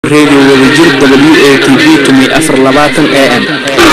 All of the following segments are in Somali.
radio wadajir w a t v tumi afar labaatan a m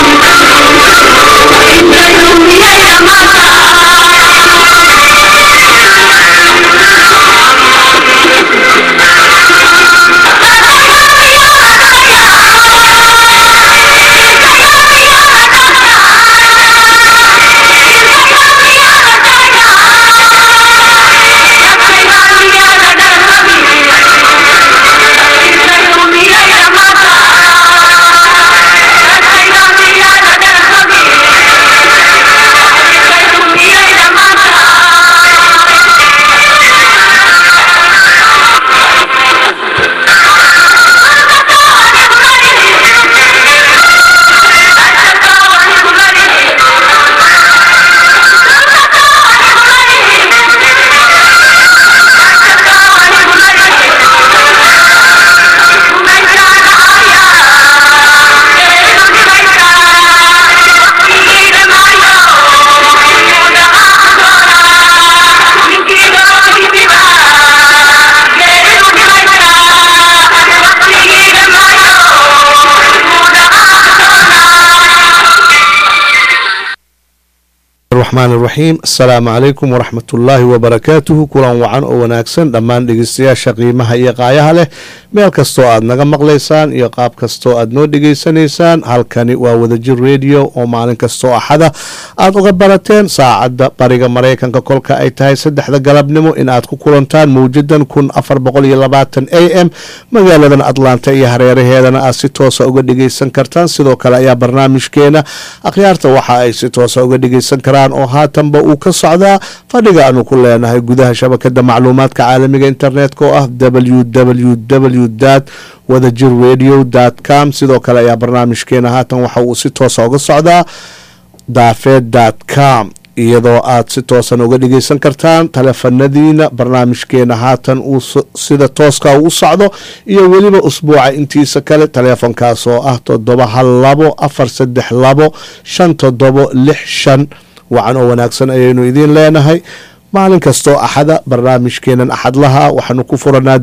raxmaan iraxiim asalaamu calaykum waraxmatullaahi wabarakaatuhu kulan wacan oo wanaagsan dhammaan dhegeystayaasha qiimaha iyo qaayaha leh meel kastoo aad naga maqlaysaan iyo qaab kastoo aad noo dhegeysanaysaan halkani waa wadajir radio oo maalin kastoo axada aad uga barateen saacadda bariga maraykanka kolka ay tahay saddexda galabnimo in aad ku kulantaan mawjadan kun afar boqol iyo labaatan a m magaaladan atlanta iyo hareeraheedana aad si toosa uga dhegeysan kartaan sidoo kale ayaa barnaamijkeena akhyaarta waxa ay si toosa uga dhegeysan karaan oo haatanba uu ka socdaa fadhiga aanu ku leenahay gudaha shabakada macluumaadka caalamiga internetka oo ah w w w dat wadajir radio com sidoo kale ayaa barnaamijkeena haatan waxa uu si toosa uga socdaa daafeed com iyadoo aad si toosan uga dhegeysan kartaan taleefanadiina barnaamijkeena haatan uu sida tooska u socdo iyo weliba usbuuca intiisa kale taleefonkaas oo ah toddoba hal labo afar saddex labo shan toddobo lix shan wacan oo wanaagsan ayaynu idiin leenahay maalin kastoo axada barnaamijkeenan axadlaha waxaanu ku furanaa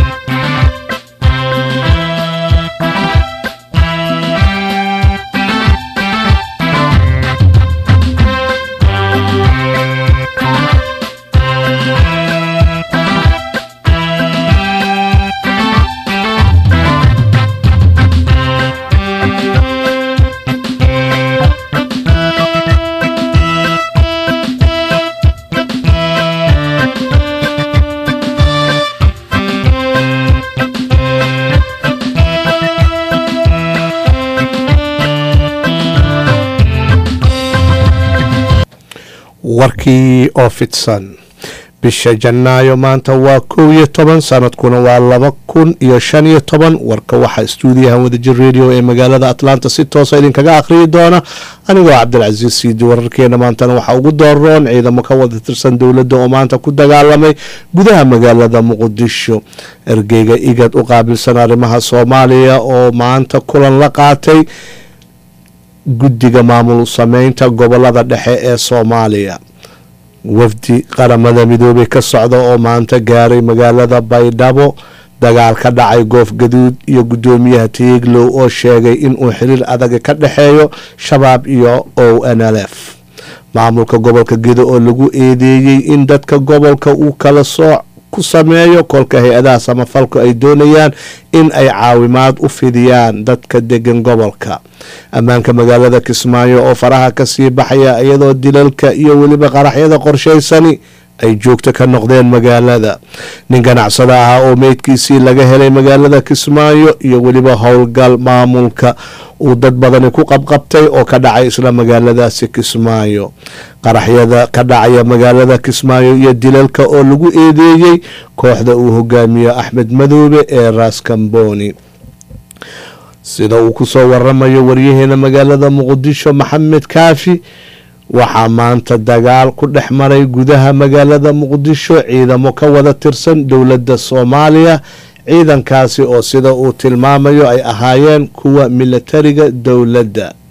warkii oo fidsan bisha janaayo maanta waa kow iyo toban sanadkuna waa laba kun iyo shan iyo toban warka waxaa stuudiyahan wadajir radio ee magaalada atlanta si toosa idinkaga akhriyi doona anigoo cabdilcasiis siidi wararkeena maantana waxaa ugu dooroon ciidamo ka wada tirsan dowladda oo maanta ku dagaalamay gudaha magaalada muqdisho ergeyga igad u qaabilsan arrimaha soomaaliya oo maanta kulan la qaatay guddiga maamul sameynta gobolada dhexe ee soomaaliya wafdi qaramada midoobey ka socda oo maanta gaaray magaalada baydhabo dagaal ka dhacay goof gaduud iyo guddoomiyaha tiiglow oo sheegay inuu xiriir adaga ka dhexeeyo shabaab iyo o n l f maamulka gobolka gedo oo lagu eedeeyey in dadka gobolka uu kala sooc ku sameeyo kolka hay-adaha samafalku ay doonayaan in ay caawimaad u fidiyaan dadka degan gobolka ammaanka magaalada kismaayo oo faraha kasii baxaya iyadoo dilalka iyo weliba qaraxyada qorshaysani ay joogto ka noqdeen magaalada nin ganacsada ah oo meydkiisii laga helay magaalada kismaayo iyo weliba howlgal maamulka uu dad badani ku qabqabtay oo ka dhacay isla magaaladaasi kismaayo qaraxyada ka dhacaya magaalada kismaayo iyo dilalka oo lagu eedeeyey kooxda uu hogaamiyo axmed madoobe ee raaskamboni sida uu kusoo waramayo waryaheena magaalada muqdisho maxamed kaafi waxaa maanta dagaal ku dhex maray gudaha magaalada muqdisho ciidamo ka wada tirsan dowladda soomaaliya ciidankaasi oo sida uu tilmaamayo ay ahaayeen kuwa milatariga dowladda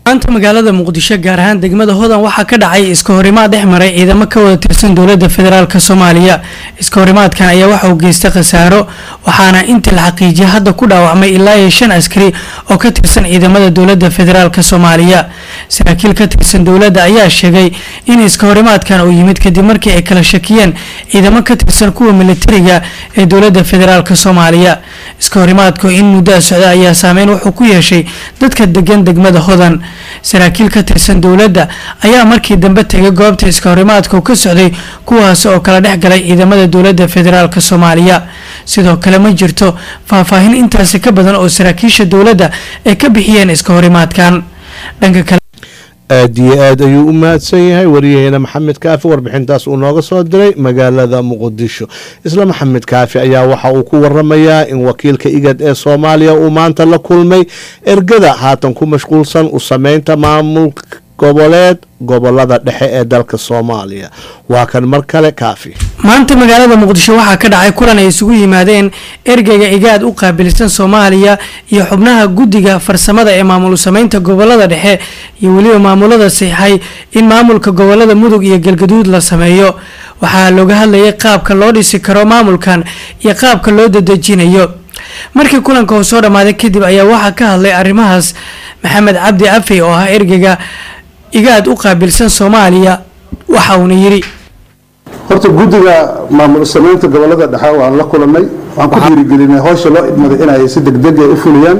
maanta magaalada muqdisho gaar ahaan degmada hodan waxaa ka dhacay iska horimaad dhex maray ciidamo ka wada tirsan dowlada federaalk soomaaliya iska horimaadkan ayaa waxa uu geystay khasaaro waxaana inta la xaqiijiyay hadda ku dhaawacmay ilaa iyo shan askari oo ka tirsan ciidamada dowlada federaalk soomaaliya saraakiil ka tirsan dowladda ayaa sheegay in iska horimaadkan uu yimid kadib markii ay kala shakiyeen ciidamo ka tirsan kuwa militariga ee dowlada federaalk soomaaliya iska horimaadku in muddaa socda ayaa saameyn wuxuu ku yeeshay dadka degan degmada hodan saraakiil ka tirsan dowladda ayaa markii dambe tegay goobta iska horimaadka uu ka socday kuwaas oo kala dhex galay ciidamada dowlada federaalk soomaaliya sidoo kale ma jirto faahfaahin intaasi ka badan oo saraakiisha dowladda ay ka bixiyeen iska horimaadkan dhanka kale aad iyo aad ayuu u mahadsan yahay wariyaheena maxamed kaafi warbixintaas uu nooga soo diray magaalada muqdisho isla maxamed kaafi ayaa waxa uu ku waramayaa in wakiilka igad ee soomaaliya uu maanta la kulmay ergada haatan ku mashquulsan u sameynta maamul goboleed gobolada dhexe ee dalka soomaaliya waa kan mar kale kaafi maanta magaalada muqdisho waxaa ka dhacay kulan ay isugu yimaadeen ergeyga igaad u qaabilsan soomaaliya iyo xubnaha guddiga farsamada ee maamul sameynta gobolada dhexe iyo weliba maamulada siixay in maamulka gobolada mudug iyo galgaduud la sameeyo waxaa looga hadlayay qaabka loo dhisi karo maamulkan iyo qaabka loo dadejinayo markii kulanka uu soo dhammaaday kadib ayaa waxaa ka hadlay arrimahaas maxamed cabdi afey oo ah ergeyga igaad u qaabilsan soomaaliya waxa uuna yidhi horta guddiga maamul sameynta gobolada dhexe waan la kulanay waxaan ku dhiirigelinay howsha loo idmaday inay si degdeg u fuliyaan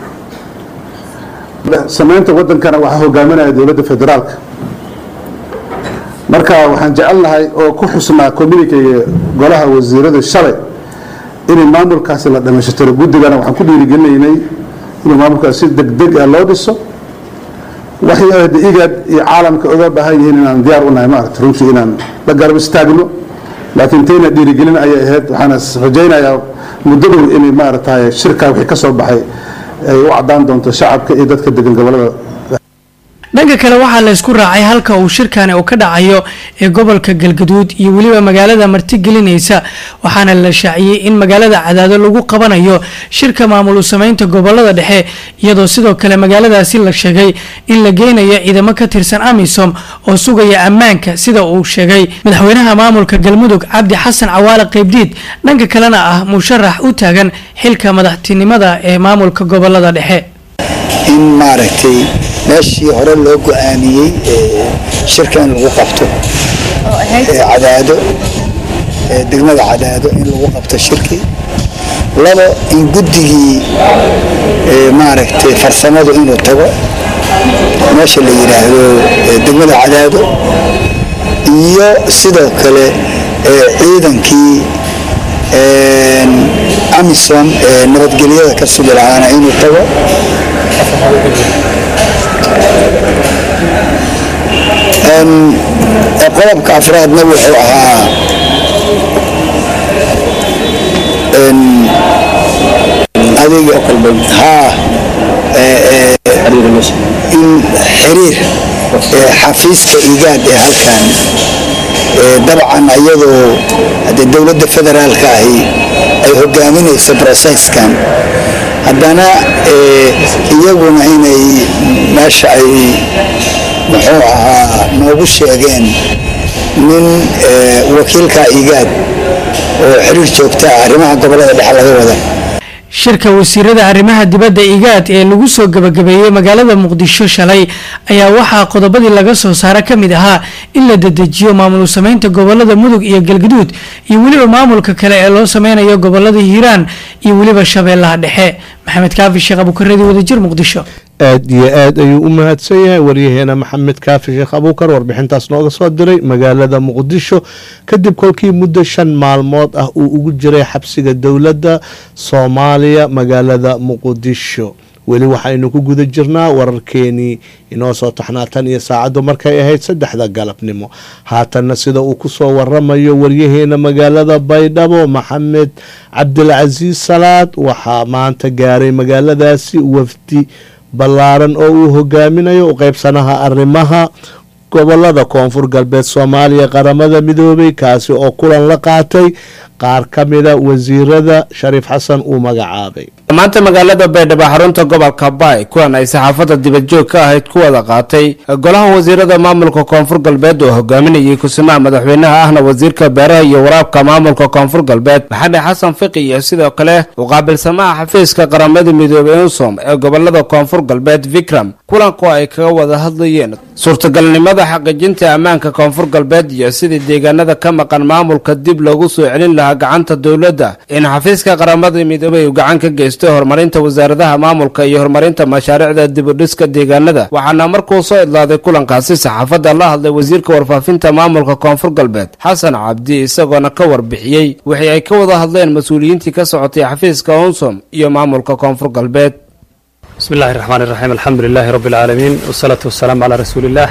sameynta wadankana waxaa hogaaminaya dowladda federaalka marka waxaan jecelnahay oo ku xusnaa communikega golaha wasiirada shalay inay maamulkaasi la dhamayshtiro guddigana waxaan ku dhiirigelinaynay inuu maamulkaasi si degdeg ah loo dhiso waxay ahda igad iyo caalamka oga baahan yihiin inaan diyaar u nahay maaragta runtii inaan la garab istaagno laakiin tayna dhiirigelin ayay ahayd waxaana rajaynayaa muddo dhow inay maaragtay shirkaa wixii ka soo baxay ay u caddaan doonto shacabka iyo dadka degan gobolada dhanka kale waxaa la isku raacay halka uu shirkani uu ka dhacayo ee gobolka galgaduud iyo weliba magaalada martigelinaysa waxaana la shaaciyey in magaalada cadaado lagu qabanayo shirka maamul u sameynta gobolada dhexe iyadoo sidoo kale magaaladaasi la sheegay in la geynayo ciidamo ka tirsan amisom oo sugaya ammaanka sida uu sheegay madaxweynaha maamulka galmudug cabdi xasan cawaale qeybdiid dhanka kalena ah musharax u taagan xilka madaxtinimada ee maamulka gobolada dhexe in maaragtay meeshii hore loo go-aamiyey shirka in lagu qabto cadaado degmada cadaado in lagu qabto shirkii labo in guddigii maaragtay farsamadu inuu tago meesha la yidhaahdo degmada cadaado iyo sidoo kale ciidankii amisom ee nabadgelyada ka sugi lahaana inuu tago qodobka afraadna wuxuu ahaa adiga haa in xiriir xafiiska igaad ee halkan dabcan iyadoo hadee dowladda federaalka ahi ay hogaaminayso broseskan haddana iyaguna inay meesha ay muxuu ahaa noogu sheegeen nin wakiilka igaad oo xiriir joogta ah arrimaha gobolada dhexe laga wada shirka wasiirada arrimaha dibadda igaad ee lagu soo gabagabeeyey magaalada muqdisho shalay ayaa waxaa qodobadii laga soo saara ka mid ahaa in la dedejiyo maamul sameynta gobolada mudug iyo galgaduud iyo weliba maamulka kale ee loo sameynayo gobolada hiiraan iyo weliba shabeellaha dhexe maxamed kaafi sheekh abuukareedi wadajir muqdisho aad iyo aad ayuu u mahadsan yahay waryaheena maxamed kaafi sheekh abuukar warbixintaas nooga soo diray magaalada muqdisho kadib kolkii muddo shan maalmood ah uu ugu jiray xabsiga dowladda soomaaliya magaalada muqdisho weli waxaynu ku guda jirnaa wararkeenii inoo soo taxnaa tan iyo saacaddu markay ahayd saddexda galabnimo haatanna sida uu kusoo waramayo waryaheena magaalada baydhabo maxamed cabdilcasiis salaad waxaa maanta gaaray magaaladaasi wafdi ballaaran oo uu hogaaminayo u qeybsanaha arrimaha gobolada koonfur galbeed soomaaliya qaramada midoobay kaasi oo kulan la qaatay qaar ka mida wasiirada shariif xasan uu magacaabay maanta magaalada baydhabo xarunta gobolka baay kulan ay saxaafadda dibadjoog ka ahayd ku wada qaatay golaha wasiirada maamulka koonfur galbeed oo hogaaminayay kusimaha madaxweynaha ahna wasiirka beeraha iyo waraabka maamulka koonfur galbeed maxamed xasan fiqi iyo sidoo kale u qaabilsamaha xafiiska qaramada midoobey unsom ee gobolada koonfur galbeed vikram kulanku ay kaga wada hadlayeen suurtagalnimada xaqiijinta ammaanka koonfur galbeed iyo sidii deegaanada ka maqan maamulka dib loogu soo celin lahaa gacanta dowladda in xafiiska qaramada midoobey uu gacan ka geysto horumarinta wasaaradaha maamulka iyo horumarinta mashaariicda dibudhiska deegaanada waxaana markuu soo idlaaday kulankaasi saxaafadda la hadlay wasiirka warfaafinta maamulka koonfur galbeed xasan cabdi isagoona ka warbixiyey wixii ay ka wada hadleen mas-uuliyiintii ka socotay xafiiska unsom iyo maamulka koonfur galbeed بسم الله الرحمن الرحيم الحمد لله رب العالمين والصلاة والسلام على رسول الله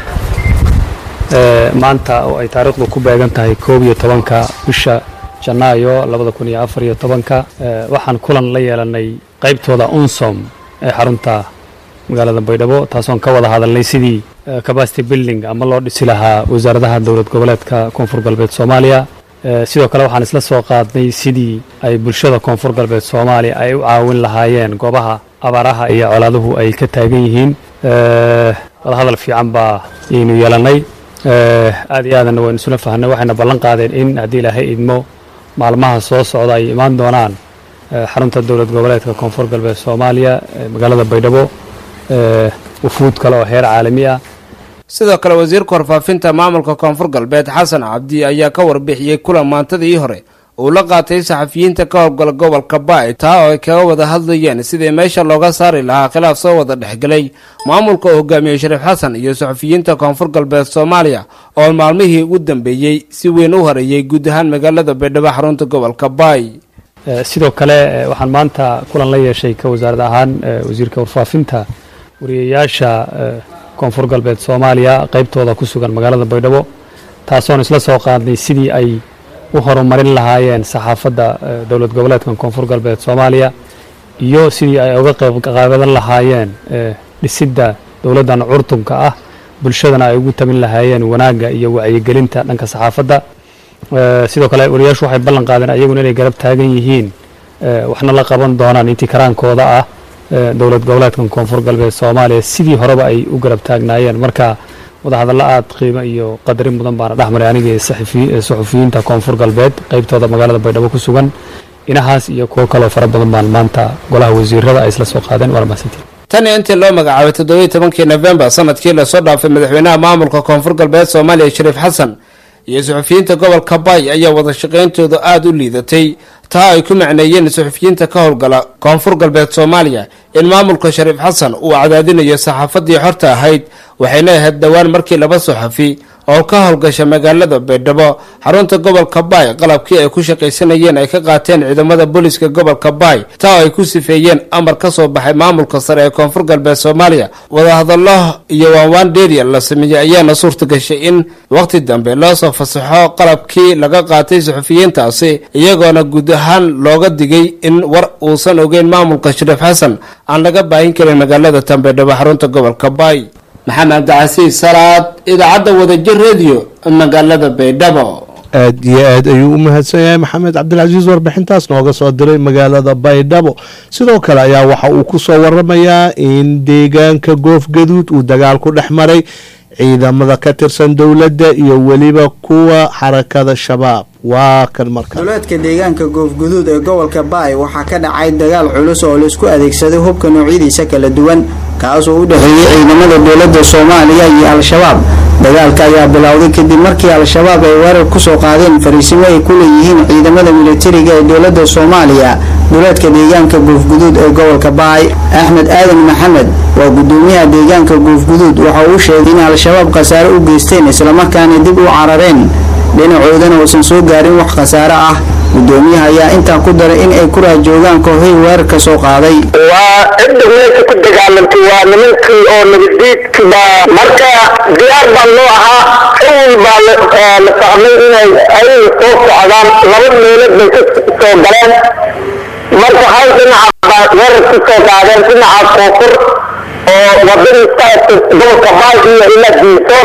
maanta oo ay taariikhdu ku beegan tahay koob iyo tobanka bisha janaayo labada kun iyo afar iyo tobanka waxaan kulan la yeelanay qaybtooda unsom ee xarunta magaalada baydhabo taasoon ka wada hadalnay sidii capacity building ama loo dhisi lahaa wasaaradaha dowlad goboleedka koonfur galbeed soomaaliya sidoo kale waxaan isla soo qaadnay sidii ay bulshada koonfur galbeed soomaaliya ay u caawin lahaayeen goobaha abaaraha iyo colaaduhu ay ka taagan yihiin wadahadal fiican baa aynu yeelannay aad iyo aadanna waynu isula fahnay waxayna ballan qaadeen in haddii ilaahay idmo maalmaha soo socda ay imaan doonaan xarunta dowlad goboleedka koonfur galbeed soomaaliya magaalada baydhabo wufuud kale oo heer caalami ah sidoo kale wasiirka warfaafinta maamulka koonfur galbeed xasan cabdi ayaa ka warbixiyey kulan maantadii hore uu la qaatay saxafiyiinta ka howlgala gobolka baay taa oo ay kaga wada hadlayeen sidii meesha looga saari lahaa khilaaf soo wada dhexgelay maamulka uu hogaamiyey shariif xasan iyo saxafiyiinta koonfur galbeed soomaaliya oo maalmihii ugu dambeeyey si weyn u horeeyey guud ahaan magaalada baydhabo xarunta gobolka baay sidoo kale waxaan maanta kulan la yeeshay ka wasaarad ahaan wasiirka warfaafinta wariyayaasha koonfur galbeed soomaaliya qaybtooda ku sugan magaalada baydhabo taasoon isla soo qaadnay sidii ay u horumarin lahaayeen saxaafadda dowlad goboleedkan koonfur galbeed soomaaliya iyo sidii ay uga qayb qaabadan lahaayeen dhisidda dowladdan curtunka ah bulshadana ay ugu tamin lahaayeen wanaagga iyo wacyigelinta dhanka saxaafadda sidoo kale wariyaashu waxay ballan qaadeen ayaguna inay garab taagan yihiin waxna la qaban doonaan intii karaankooda ah dowlad goboleedkan koonfur galbeed soomaaliya sidii horeba ay u garab taagnaayeen marka wadahadallo aad qiimo iyo qadarin mudan baana dhexmaray aniga saxufiyiinta koonfur galbeed qaybtooda magaalada baydhabo ku sugan inahaas iyo kuwo kaloo fara badan baan maanta golaha wasiirada ay isla soo qaadeen waa mahadsantiin tan iyo intii loo magacaabay toddobiyi tobankii nofembar sanadkii lasoo dhaafay madaxweynaha maamulka koonfur galbeed soomaaliya shariif xasan iyo suxufiyiinta gobolka baay ayaa wada shaqayntooda aada u liidatay taa ay ku macneeyeen suxufiyiinta ka howlgala koonfur galbeed soomaaliya in maamulka shariif xasan uu cadaadinayo saxaafaddii xorta ahayd waxayna ahayd dhowaan markii laba saxafi oo ka howlgasha magaalada baydhabo xarunta gobolka baay qalabkii ay ku shaqaysanayeen ay ka qaateen ciidamada booliska gobolka baay taa oo ay ku sifeeyeen amar ka soo baxay maamulka sare ee koonfur galbeed soomaaliya wadahadallo iyo waanwaan dheeriya la sameeyey ayaana suurta gashay in wakhti dambe loo soo fasaxo qalabkii laga qaatay suxufiyiintaasi iyagoona guud ahaan looga digay in war uusan ogeyn maamulka shariif xasan aan laga baahin karin magaalada tanbaydhabo xarunta gobolka baay maxamed cabdicasiis salaad idaacadda wadajir rediyo magaalada baydhabo aad iyo aad ayuu u mahadsan yahay maxamed cabdilcasiis warbixintaas nooga soo diray magaalada baydhabo sidoo kale ayaa waxa uu ku soo waramayaa in deegaanka goofgaduud uu dagaal ku dhex maray ciidamada ka tirsan dowladda iyo weliba kuwa xarakada shabaab waa kan marka duleedka deegaanka goofguduud ee gobolka baay waxaa ka dhacay dagaal culus oo laisku adeegsaday hubka noocyadiisa kala duwan kaasoo u dhexeeyey ciidamada dowladda soomaaliya iyo al-shabaab dagaalka ayaa bilowday kadib markii al-shabaab ay weerar kusoo qaadeen fariisimo ay ku leeyihiin ciidamada militariga ee dowladda soomaaliya duleedka deegaanka goofguduud ee gobolka baay axmed aadan maxamed waa gudoomiyaha deegaanka goofguduud waxa uu sheegay in al-shabaab khasaare u geysteen islamarkaana dib u carareen dhinacoodana uusan soo gaarin wax khasaare ah gudoomiyaha ayaa intaa ku daray in ay ku raajoogaan kooxihii weerarka soo qaaday waa cidda meesha ku dagaalantay waa nimankii oo nabadiidki baa marka diyaar baa loo ahaa awal baa la fahmay inay ayaga soo socdaan laba meelood bay ka soo galeen marka hal dhinaca baa weerar ku soo qaadeen dhinaca koonfur oo wadadii saasa gobolka baay iyo ilaa diisoor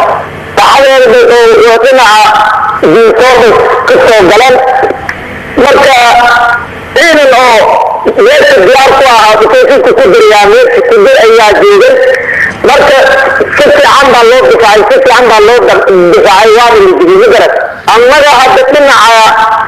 saxadeeda oo dhinaca diisoor bay ka soo galeen marka ciidan oo meesha diyaar ku ahaa dukaysinku ku dirayaa meesha ku dir ayaa joogay marka si fiican baa loo difaacay si fiican baa loo difaacay waana la digay ma garat annaga hadda dhinaca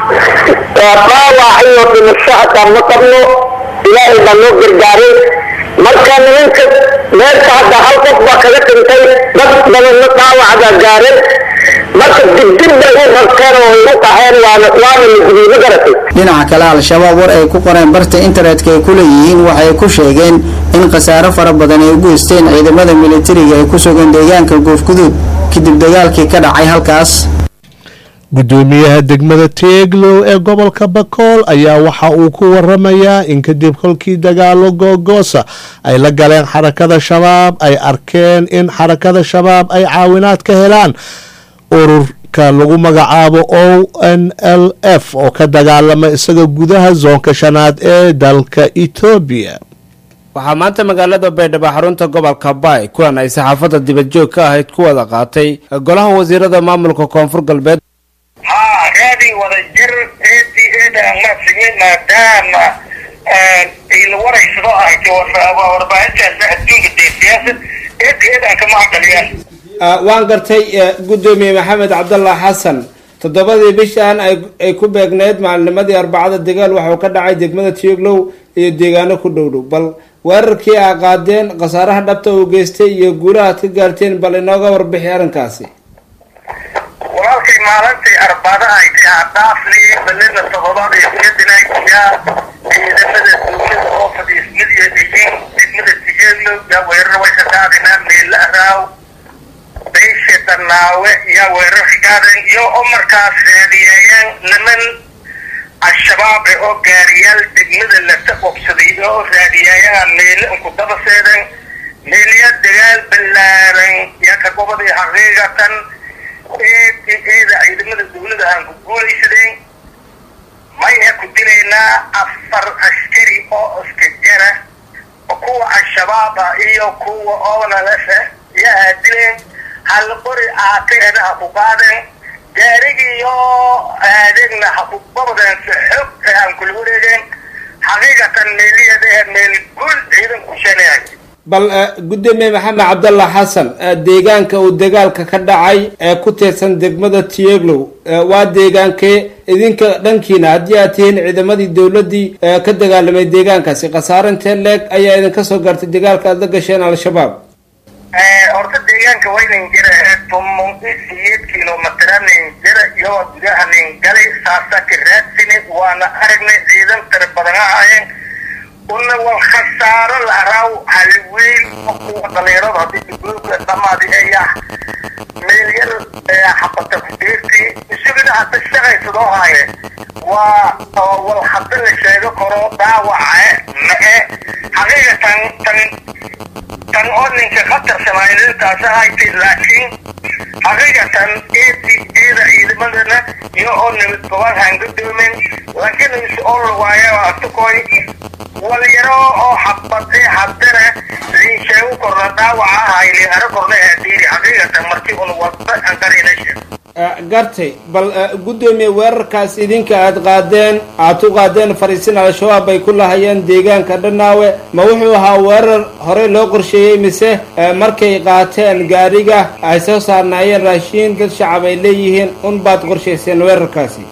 dhaawac iyo dhimasho hataa ma qabno ilaahay baa noo gargaaray marka nimanka meesha hadda hal qof baa kaga dhintay dad badanna dhaawac baa gaareen marka digdig bay u rabteen oo ay u qaheen waana waana la digay ma garatay dhinaca kale al-shabaab war ay ku qoreen barta internetka ay ku leeyihiin waxay ku sheegeen in khasaaro fara badan ay u geysteen ciidamada militariga ee ku sugan deegaanka goofguduud kadib dagaalkii ka dhacay halkaas gudoomiyaha degmada teeglow ee gobolka bakool ayaa waxa uu ku waramayaa in kadib kolkii dagaalo googoosa ay la galeen xarakada shabaab ay arkeen in xarakada shabaab ay caawinaad ka helaan ururka lagu magacaabo o n l f oo ka dagaalama isaga gudaha zoonka shanaad ee dalka etoobiya waxaa maanta magaalada baydhabo xarunta gobolka baay kulan ay saxaafadda dibadjoog ka ahayd ku wada qaatay golaha wasiirada maamulka koonfur galbeed haa raadi wada jir eedii eedaan maadsimin maadaama ila waraysado ahayta warbaahintaasa adduunka dee siyaasad eedii eedaan kama aqaliyaan waan gartay gudoomiye maxamed cabdallah xasan toddobadii bishan ay ku beegneyd maalinimadii arbacada dagaal waxauu ka dhacay degmada tioglow iyo deegaano ku dhowdhow bal weerarkii aa qaadeen khasaaraha dhabta uu geystay iyo guulaha aad ka gaarteen bal inooga warbixi arrinkaasi walaalkay maalintii arbada aytay hadhaafni balina todobaad iyo kuyadina yaa ciidamada dowlada oo fadhiismid iyo dhiyin degmada tigeedlow yaa weerar way ka qaadinaa meela araaw beysha danaawe yaa weerar ka qaadeen iyo oo markaas raadiyeeyeen niman al-shabaab ee oo gaariyaal degmada lata qobsaday oo raadiyeeyaan meele inku daba seedeen meelya dagaal ballaaran yaa ka goboday xaqiiqatan eeda ciidamada dowlada aan ku guulaysadeen maya ku dilaynaa afar askari oo iska jara kuwa al-shabaab ah iyo kuwa oonalasa yaa dileen hal qori aakeeda ha ku qaadeen gaarigiiyo aadegna ha ku babadeen si xog ee aan kula wareegeen xaqiiqatan meeliyada meel guul ciidan ku sheenayahay bal gudoomiye maxamed cabdallah xasan deegaanka uu dagaalka ka dhacay ee ku teedsan degmada tieglow waa deegaankee idinka dhankiina haddii aad tihiin ciidamadii dowladii ka dagaalamay deegaankaasi khasaare intee leeg ayaa idinka soo gaartay dagaalka aad la gasheen al-shabaab horta deegaanka waynan jira tumon siyeed kilomitra nin jira iyo gudaha nin galay saasa ka raadsine waana aragnay ciidan tira badan ahaayeen una wal khasaaro la araaw haliweyn oo kuwa dhalinyarada haddii dibooka dhamaadi ayaa meel yar xabata kudeerti isagana hadda shaqaysadoo haaye waa wal hadda la sheego karo dhaawace mae xaqiiqatan tan tan oo ninka khatarsanaaydintaas ahaytay laakiin xaqiiqatan eedi eeda ciidamadana iyo oo nabad gobaan aan gadoomen laakiin is oo lawaayo atukoy walyaro oo xabadee haddana liin sheego korna dhaawaca ahayli ara korna aadiiri xaqiiqatan markii un wada aan qarinashe gartay bal gudoomiye weerarkaas idinka aad qaadeen aad u qaadeen fariisin al-shabaab ay ku lahayeen deegaanka dhanaawe ma wuxuu ahaa weerar horey loo qorsheeyey mise markay qaateen gaariga ay soo saarnaayeen raashiin dad shacab ay leeyihiin un baad qorshayseen weerarkaasi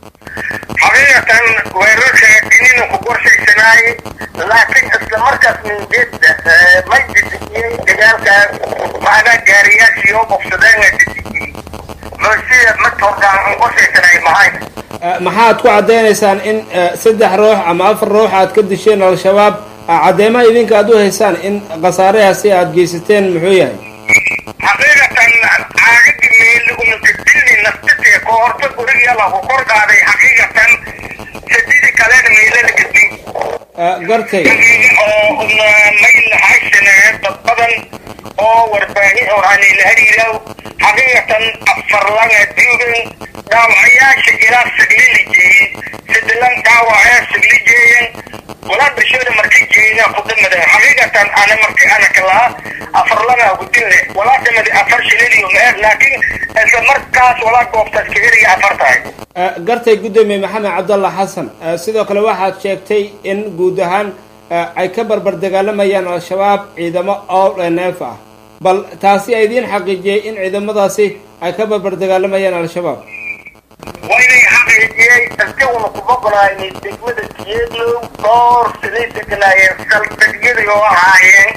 xaqiiqatan weerarka inina ku qorshaysanaay laakiin isla markaas minjeedda may didiyey dagaalkaas macnaa gaariyaashii oo qofsadeen didiyey sida marka hortaan aan qorshaysanaay mahayn maxaad ku caddaynaysaan in saddex ruux ama afar ruux aad ka disheen al-shabaab caddeemaha idinka aad u haysaan in khasaarahaasi aad geysateen muxuu yahay xaqiiqatan caagadi meeli unaka dilni naftatee ko horta guriga lagu kor qaaday xaqiiqatan sadidi kalena meela laga din gartay oo mayl haysanee dad badan oo warbaahin oo aanay la hariiraw xaqiiqatan afar langa duugan dhaawacayaasha ilaa saglili jeeyey sidilan dhaawacaya sagli jeeyan walaa bishooda markay jeeyna ku dhamadeen xaqiiqatan xaqiiqatan ana marti ana kalaa afar lana gudinle walaa samadi afar shilin iyo meer laakiin isla markaas walaa goobtaas kageliya afar tahay gartay guddoomiye maxamed cabdalla xasan sidoo kale waxaad sheegtay in guud ahaan ay ka barbar dagaalamayaan al-shabaab ciidamo owl neef ah bal taasi a idiin xaqiijiyey in ciidamadaasi ay ka barbar dagaalamayaan al-shabaab waynay xaqiijiyey isaguna kuma ogolaayay degmada tiyeedlow dhowr siday deganaayeen saldegyadii oo ahaayeen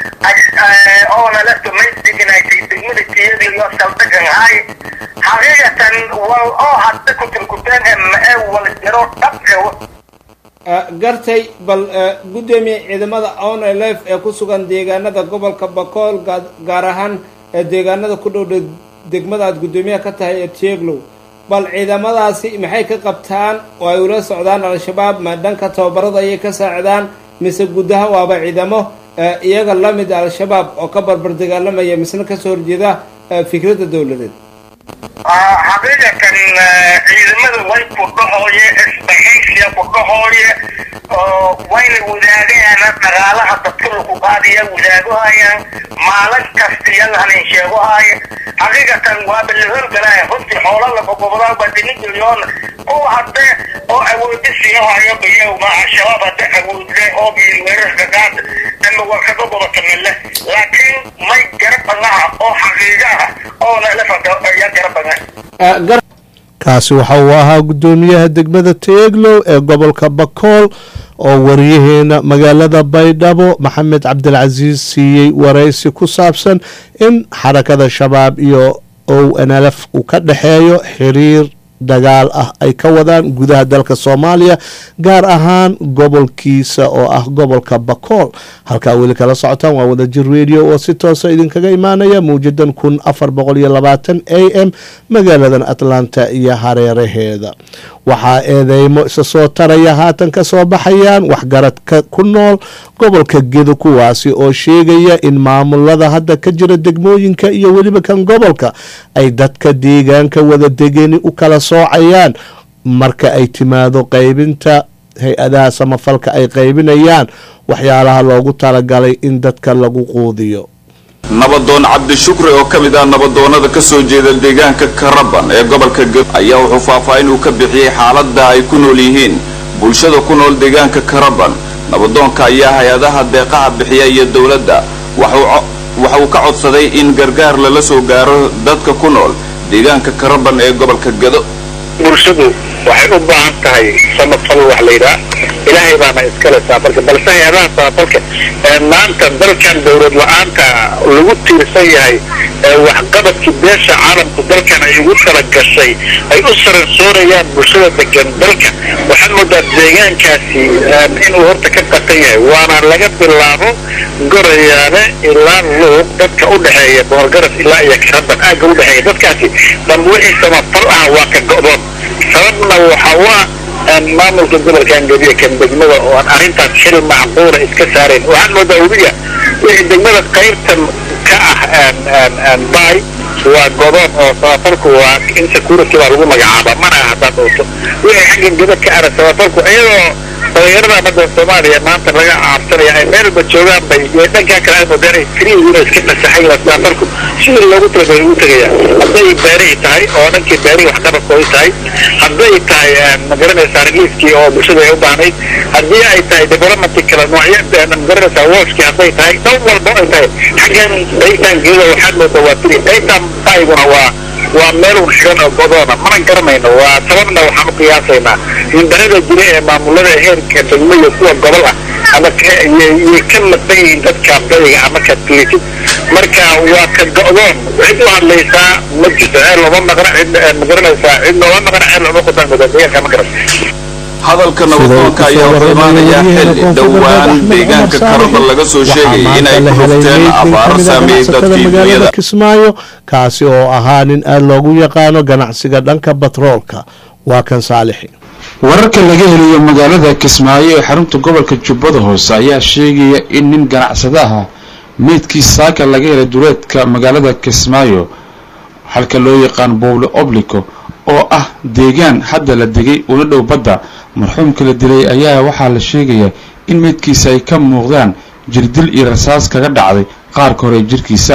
oona la tumay deganaysay degmada tiyeedlow iyo saldegan ahay xaqiiqatan wal oo hadda kutirkuteen ee wal jaro dhabka gartay bal guddoomiye ciidamada on lf ee ku sugan deegaanada gobolka bakool gaar ahaan deegaanada ku dhow degmada aad guddoomiyaha ka tahay ee tieglow bal ciidamadaasi maxay ka qabtaan oo ay ula socdaan al-shabaab ma dhanka tababarada ayay ka saacidaan mise gudaha waaba ciidamo iyaga la mid al-shabaab oo ka barbar dagaalamaya misna kasoo horjeeda fikradda dowladeed xaqiiqatan ciidamada way ku dhahooye isbahaysiya ku dhahooye oo wayna wadaagayaan dhaqaalaha dadka lagu qaadiya wadaagahayaan maalin kastiyan hanin sheegohaya xaqiiqatan waaba la horgalaya runtii xoola lagogobodaa badini milyoon kuwa hadde oo awoodi siihayo bayowma al-shabaab hadde awoodle oo biilweerarka qaad ama waa kaga gobota mille laakiin may garabanaha oo xaqiiqa ah oona lafada ayaa garabana kaasi waxa uu ahaa guddoomiyaha degmada teeglow ee gobolka bakool oo wariyaheena magaalada baydhabo maxamed cabdilcasiis siiyey waraysi ku saabsan in xarakada shabaab iyo ow nlf uu ka dhexeeyo xiriir dagaal ah ay ka wadaan gudaha dalka soomaaliya gaar ahaan gobolkiisa oo ah gobolka bakool halkaa weli kala socotaan waa wadajir radio oo si toosa idinkaga imaanaya mawjadan kun afar boqol iyo labaatan a m magaaladan atlanta iyo hareeraheeda waxaa eedeymo isa soo taraya haatan ka soo baxayaan waxgaradka ku nool gobolka gedo kuwaasi oo sheegaya in maamulada hadda ka jira degmooyinka iyo weliba kan gobolka ay dadka deegaanka wada degeni u kala soocayaan marka ay timaado qaybinta hay-adaha samafalka ay qaybinayaan waxyaalaha loogu talagalay in dadka lagu quudiyo nabadoon cabdishukri oo ka mid ah nabadoonnada ka soo jeeda deegaanka karaban ee gobolka geb ayaa wuxuu faahfaahin uu ka bixiyey xaaladda ay ku nool yihiin bulshada ku nool deegaanka karaban nabadoonka ayaa hay-adaha deeqaha bixiya iyo dowladda waxa uu ka codsaday in gargaar lala soo gaaro dadka ku nool deegaanka karaban ee gobolka gedo bulshadu waxay u baahan tahay samafal wax la yidhaha ilaahay baana iskale saafalka balse hay-adaha saafalka ee maanta dalkan dowlad la-aanta lagu tiirsan yahay ee waxqabadkii beesha caalamku dalkan ay ugu tala gashay ay u saransoorayaan bulshada degan dalka waxaad moodaa deegaankaasi inuu horta ka qatan yahay waana laga bilaabo gorayaale ilaa luuq dadka u dhexeeya boorgaras ilaa iyo karaban aagga u dhexeeya dadkaasi dhanba wixii samafal ah waa ka go'doon sababna waxa waa maamulka gobolkan gediya kan degmada oo aan arrintaas xil macquula iska saarayn waxaad moodaa weliya wixii degmada qaybtan ka ah bay waa godoon oo samafalku waa insecurity baa lagu magacaaba mana aha haddaad dhowto wixii xaggan geda ka ara samafalku iyadoo dhalinyarada badda soomaaliya maanta laga caabsanaya ay meelba joogaan bay dhankaa kale ay moodeen ay keliyihiin oo iska nasaxay samafalku sidii loogu talagalay ugu tegaya hadday beerihii tahay oo dhankii beerihii waxqabadkooda tahay hadday tahay magaranaysaa riliiskii oo bulshada ay u baahnayd haddii ay tahay developmentii kale noocyo magaranaysaa wooshkii hadday tahay dhan walba ay tahay xaggan qaybtan geeda waxaad moodaa waa fili qaybtan bayguna waa waa meel un xiran oo godoona mana garanayno waa sababna waxaan u qiyaasaynaa mindarada jira ee maamulada heerka degmo iyo kuwa gobol ah ama yay ka maqan yihiin dadka badiga ama ka fiirisid marka waa ka go'doon cid u hadlaysaa ma jirto ceel looma maqna cid magaranaysaa cid looma maqna ceel looma qudan mudan deegaanka ma garan hadalka nabadoonka ayaa wuxuu imaanayaa xilli dhowaan deegaanka karabal laga soo sheegayay in ay ku rufteen abaaro saameeyey dadkii dunyada kismaayo kaasi oo ahaa nin aada loogu yaqaano ganacsiga dhanka batroolka waa kan saalixi wararka laga helayo magaalada kismaayo ee xarunta gobolka jubbada hoose ayaa sheegaya in nin ganacsadaha meydkii saaka laga helay duleedka magaalada kismaayo halka loo yaqaan bowle oblico oo ah deegaan hadda la degay una dhow badda marxuumka la dilay ayaa waxaa la sheegayaa in meydkiisa ay ka muuqdaan jirdil iyo rasaas kaga dhacday qaarka hore ee jirkiisa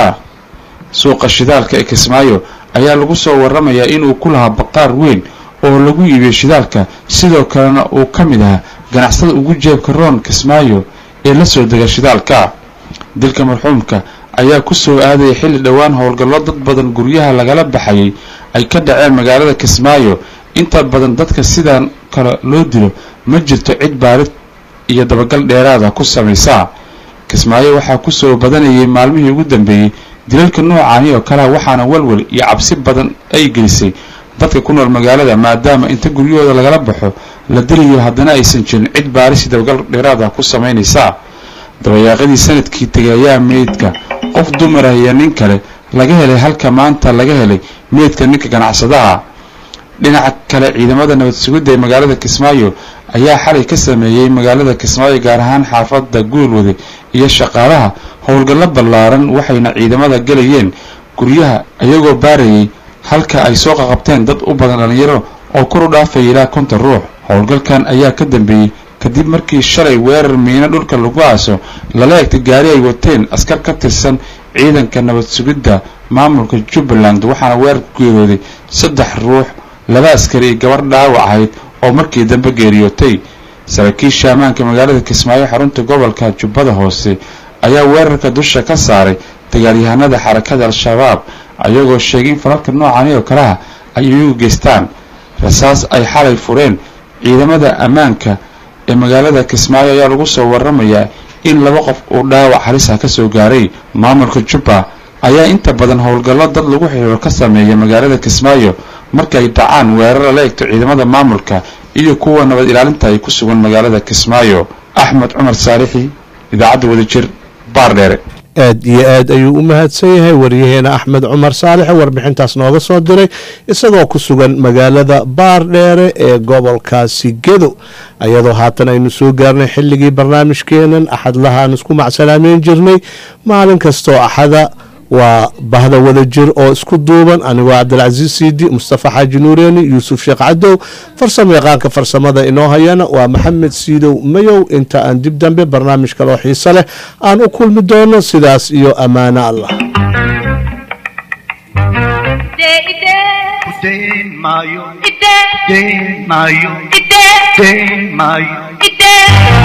suuqa shidaalka ee kismaayo ayaa lagu soo waramayaa inuu ku lahaa baqaar weyn oo lagu iibiyo shidaalka sidoo kalena uu ka mid ahaa ganacsada ugu jeebka roon kismaayo ee la soo dega shidaalka dilka marxuumka ayaa ku soo aadaya xilli dhowaan howlgallo dad badan guryaha lagala baxayay ay ka dhaceen magaalada kismaayo inta badan dadka sidaan kale loo dilo ma jirto cid baarid iyo dabagal dheeraada ku samaysaa kismaayo waxaa ku soo badanayay maalmihii ugu dambeeyey dilalka noocaani oo kalea waxaana walwal iyo cabsi badan ay gelisay dadka ku nool magaalada maadaama inta guryahooda lagala baxo la dilayo haddana aysan jirin cid baarisi dabagal dheeraada ku samaynaysaa dabayaaqadii sanadkii tegay ayaa meydka qof dumar ah iyo nin kale laga helay halka maanta laga helay meydka ninka ganacsadaha dhinaca kale ciidamada nabad sugidda ee magaalada kismaayo ayaa xalay ka sameeyey magaalada kismaayo gaar ahaan xaafadda guulwade iyo shaqaalaha howlgallo ballaaran waxayna ciidamada gelayeen guryaha iyagoo baarayay halka ay soo qaqabteen dad u badan dhallinyaro oo kor u dhaafaya ilaa konton ruux howlgalkan ayaa ka dambeeyey kadib markii shalay weerar miino dhulka lagu aaso lala egtay gaari ay wateen askar ka tirsan ciidanka nabad sugidda maamulka jubbaland waxaana weerar ku geerooday saddex ruux laba askari iyo gabar dhaawac ahayd oo markii dambe geeriyootay saraakiisha ammaanka magaalada kismaayo xarunta gobolka jubbada hoose ayaa weerarka dusha ka saaray dagaalyahanada xarakada al-shabaab ayagoo sheegay in falalka noocani oo kaleha ay iyagu geystaan rasaas ay xalay fureen ciidamada ammaanka ee magaalada kismaayo ayaa lagu soo waramayaa in laba qof uu dhaawac halisa ka soo gaaray maamulka jubba ayaa inta badan howlgallo dad lagu xiriiro ka sameeya magaalada kismaayo marka ay dhacaan weerar la egto ciidamada maamulka iyo kuwa nabad ilaalinta ay ku sugan magaalada kismaayo axmed cumar saalixi idaacadda wadajir baardheere aad iyo aad ayuu u mahadsan yahay waryaheena axmed cumar saalex warbixintaas nooga soo diray isagoo ku sugan magaalada baardheere ee gobolkaasi gedo ayadoo haatan aynu soo gaarnay xilligii barnaamijkeenan axadlaha aan isku macsalaameyn jirnay maalin kastoo axada waa bahda wada jir oo isku duuban anigoo cabdilcasiis siidi mustafa xaaji nuureeni yuusuf sheekh cadow farsamo yaqaanka farsamada inoo hayana waa maxamed siidow mayow inta aan dib dambe barnaamij kaloo xiise leh aan u kulmi doono sidaas iyo ammaano allah Mayo, Ide, Mayo, Ide, Mayo, Ide.